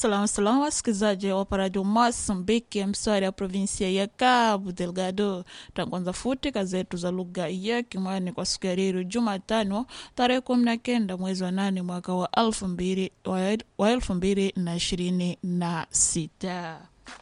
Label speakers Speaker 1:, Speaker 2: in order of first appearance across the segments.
Speaker 1: Salamu salamu wasikilizaji wa Radio Mozambique, mswari ya provinsia ya Cabo Delgado. Tangwanza futi kazetu za lugha ya Kimwani kwa siku ya leo Jumatano tarehe kumi na kenda mwezi wa nane mwaka wa elfu mbili wa elfu mbili na ishirini na sita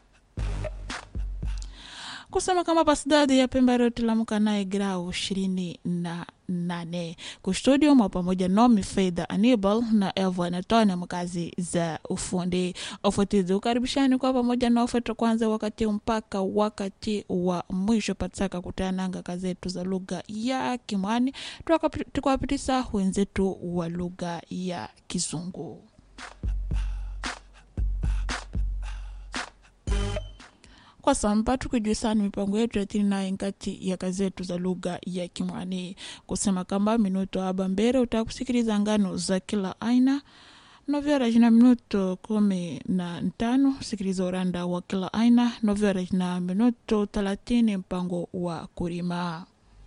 Speaker 1: kusema kama pasidadi ya Pemba rotilamuka naye grau ishirini na nane kustudio mwa pamoja nomi Fedha Anibal na Evo Anatonia mkazi za ufundi ofutizi ukaribishani kwa pamoja na ofeta kwanza wakati mpaka wakati wa mwisho patsaka kutananga kazetu za lugha ya Kimwani tukwapitisa wenzetu wa lugha ya Kizungu. kwa samba tukijuisana mipango yetu ya tini naye nkati ya kazetu za lugha ya Kimwani kusema kamba minuto aba mbere utakusikiliza ngano za kila aina novyora jina minuto kumi na ntano sikiliza uranda wa kila aina novyora jina minuto thelathini mpango wa kurima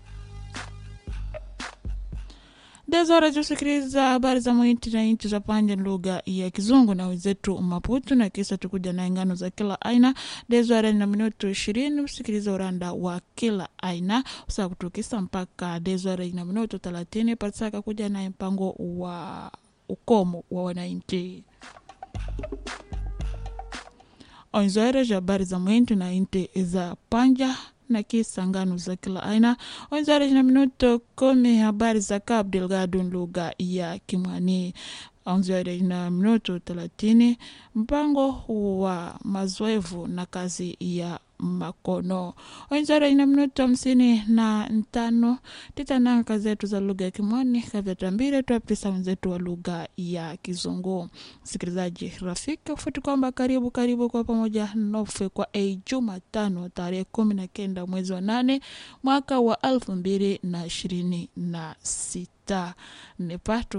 Speaker 1: dezora tusikiliza habari za mwinti na inti za panja lugha ya kizungu na wenzetu Maputo, na kisa tukuja na ngano za kila aina. Dezora na minuto ishirini usikiliza uranda wa kila aina usaa kutukisa mpaka dezora na minuto thelathini pasaka kuja na mpango wa ukomo wa wananchi onzoere za habari za mwinti na inti za panja na kisa ngano za kila aina wenzare na minuto kumi habari za Cabo Delgado lugha ya Kimwani onzare na minuto thelathini mpango wa mazoevu na kazi ya makono wenzare na minuto hamsini na ntano titananga kazi zetu za lugha ya Kimwani kavyatambire twapitisa wenzetu wa lugha ya Kizungu. Msikilizaji rafiki, kufuti kwamba karibu karibu kwa pamoja nofe kwa a Jumatano tarehe kumi na kenda mwezi wa nane mwaka wa elfu mbili na ishirini na sita nepatu